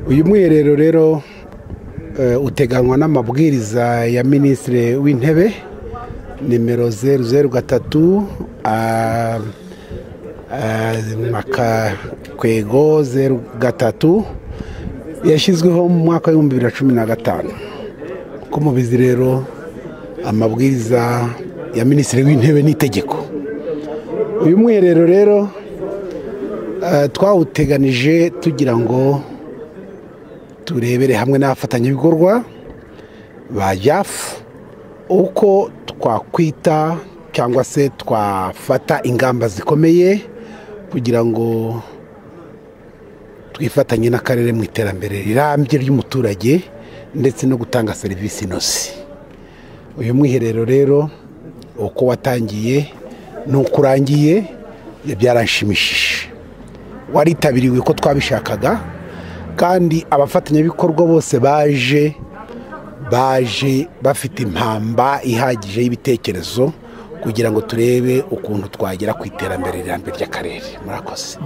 uyu mwiherero rero uteganywa n'amabwiriza ya minisitiri w'intebe nimero zeru zeru gatatu akakwego zeru gatatu yashyizweho mu mwaka w'ibihumbi bibiri na cumi na gatanu uko mubizi rero amabwiriza ya minisitiri w'intebe n'itegeko uyu mwiherero rero twawuteganije tugira ngo turebere hamwe n'abafatanyabikorwa ba jafu uko twakwita cyangwa se twafata ingamba zikomeye kugira ngo twifatanye n'akarere mu iterambere rirambye ry'umuturage ndetse no gutanga serivisi inoze uyu mwiherero rero uko watangiye n'uko urangiye byarashimishije waritabiriwe uko twabishakaga kandi abafatanyabikorwa bose baje baje bafite impamba ihagije y'ibitekerezo kugira ngo turebe ukuntu twagera ku iterambere rirambye ry'akarere murakoze